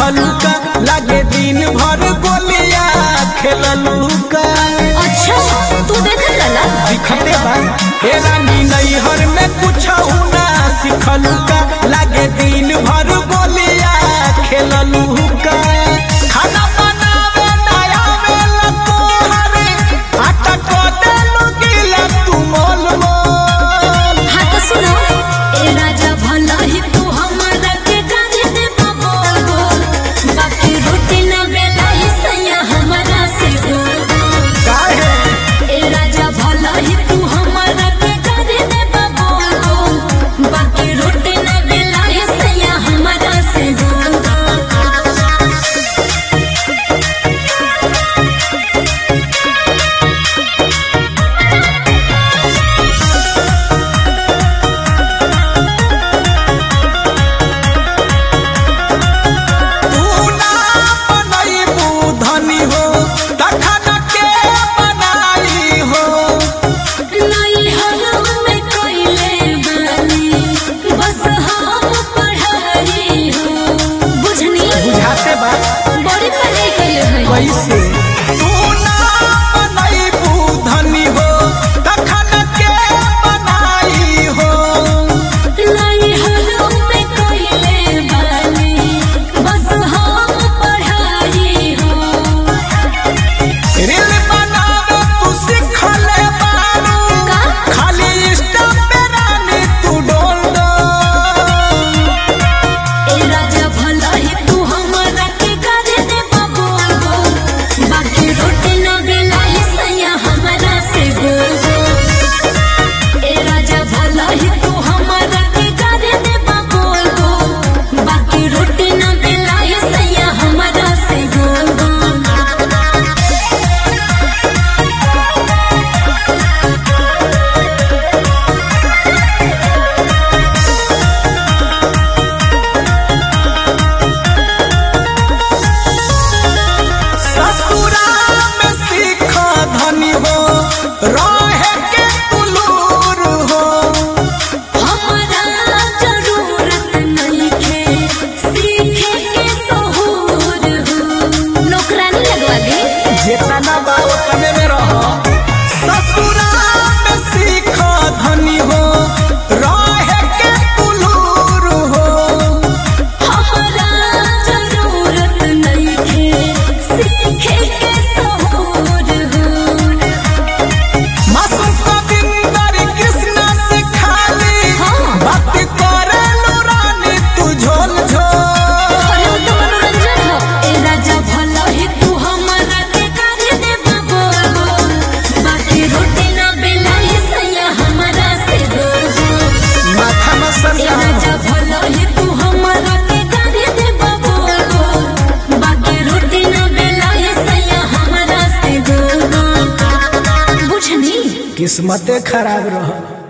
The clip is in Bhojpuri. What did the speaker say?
सीखलू का लागे दिन भर गोलिया खेललू का अच्छा तू देख लला दिखते बा हे रानी नैहर में कुछ ना सीखलू का लागे दिन भर गोलिया खेललू का खाना बनावे ना आवेला तोहरे आटा को देलू गिला तू मोल मोल हाँ तो सुनो ए राजा भला ही तू हमारा के गाने दे बोल बोल बाकी रोटी ना बेला ही सैया हमारा से बोल बोल काहे ए राजा भला ही तू हमारा के गाने दे बोल बोल बाकी रोटी ना बेला ही सैया हमारा से बोल बोल तू ना बनैबू धनी हो तखन के बनाई हो नहीं हरम में कोइले बानी बस हम पढ़ाई हो बुझनी बुझाते बा बड़ी पढ़ाई कइले है कैसे तू ना बनैबू धनी हो तखन के बनाई हो नहीं हरम में कोइले बानी बस हम पढ़ाई हो रील बनावे तू सिखले बारू का? खाली इंस्टा पे रानी तू डोल डोल ए राजा भला ही तू हमारा के करे दे बोल बोल बाकी रोटी ना बेलाई सैया हमारा से बोल बोल ए राजा भला ही तू हमारा के करे दे बोल बोल बाकी रोटी ना बेलाई सैया हमारा से बोल बोल ससुरा में सीख धनी हो रहे के तुलूर हो हमारा जरूरत नहीं है सीखे के सहूर हो नौकरानी लगवा दी जेतना बा ओतने में रह ससुरा में सीख धनी हो रहे के तुलूर हो हमारा जरूरत नहीं है सीखे के सहूर हो मासूम कविंदर कृष्ण से खाली हाँ। बात करे रानी तू झोल झोल अरे वो तो मनोरंजन हो ए राजा भला ही तू हमारा के करे दे बोल बोल बाकी रोटी ना बेलाई सैया हमारा से बोल बोल माथा में ए सरका राजा भला ही तू हमारा के करे दे बोल बोल बाकी रोटी ना बेलाई सैया हमारा से बोल बोल बुझनी किस्मते खराब रह